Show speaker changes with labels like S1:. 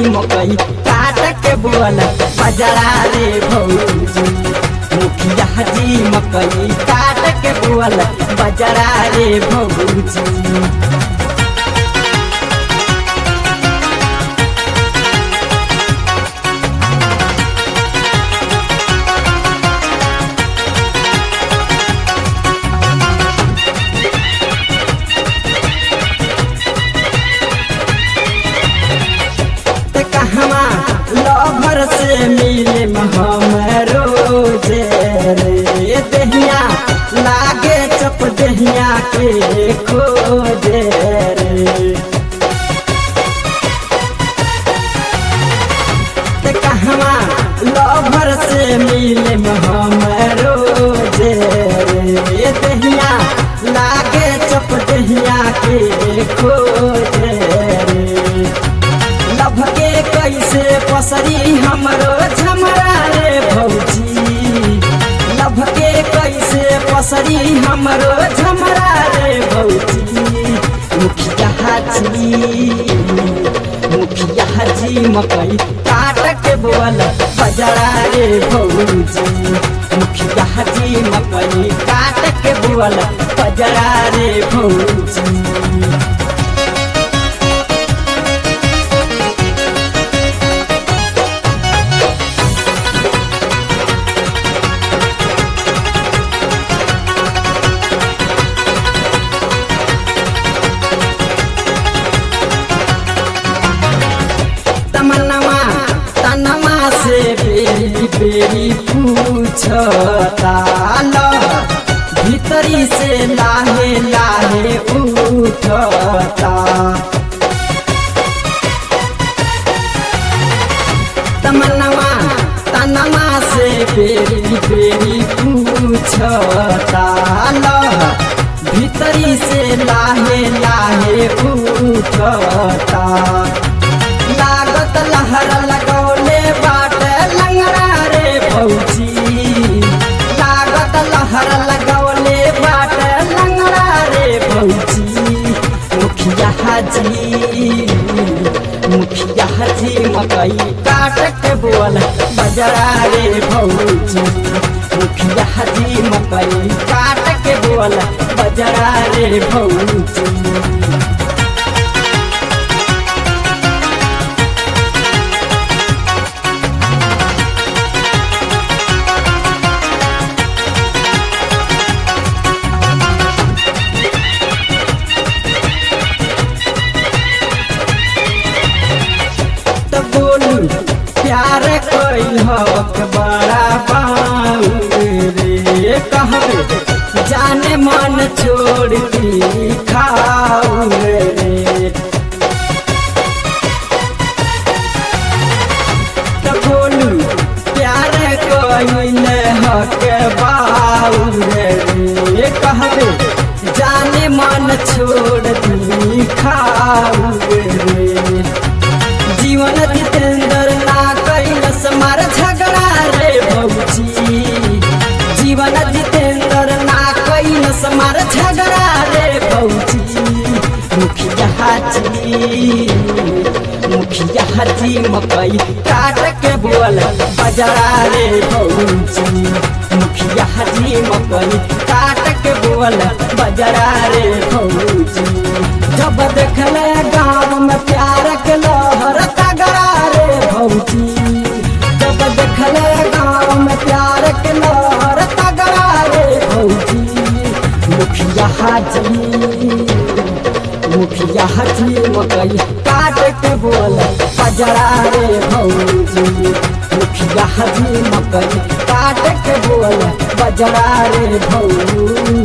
S1: मकई काट के बोल बजरा रे भौजी मुखिया जी मकई काट के बोल बजरा रे भौजी ते कहवा लभर से मिले हमरो जे रे दहिया लागे चप दहिया के खोजे रे ते कहवा लभर से मिले हमरो जे रे दहिया लागे चप दहिया के खोजे रे लभ के कैसे पसरी हमरो झमरा रे भौजी लभ के कैसे पसरी हमरो झमरा रे भौजी मुखिया जी मुखिया जी मकई काट के बोल बजरा रे भौजी मुखिया जी मकई काट के बोल बजरा रे भौजी तमन्नमा तनमा से बेरी बेरी पूछता ल भीतरी से लाहे लाहे उठता तमन्नमा तनमा से बेरी बेरी पूछता ल भीतरी से लाहे लाहे उठता लागत लहर लगौले बाट लंगड़ा रे भौजी लागत लहर लगौले बाट लंगड़ा रे भौजी मुखिया जी मुखिया जी मकई काट के बोल बजरा रे भौजी मुखिया जी मकई काट के बोल बजरा रे भौजी तो बोलू प्यार कोई हक बड़ा बाऊ रे कहबे जाने मन छोड़ दी खाऊ रे तो बोलू प्यार कोई हक बाऊ रे कहबे जाने मन छोड़ दी खाऊ रे जीवन जितेंद्र ना कैलस मार झगड़ा रे भौजी जीवन जितेंद्र ना कैलस मार झगड़ा रे भौजी मुखिया जी मुखिया जी मकई काट के बोल बजरा रे भौजी मुखिया जी मकई काट के बोल बजरा रे भौजी जब देखले गाँव में प्यार के लहर तगड़ा रे भौजी जब देखले गाँव में प्यार के लहर तगड़ा रे भौजी मुखिया जी मुखिया जी मकई काट के बोल बजरा रे भौजी मुखिया जी मकई काट के बोल बजरा रे भौजी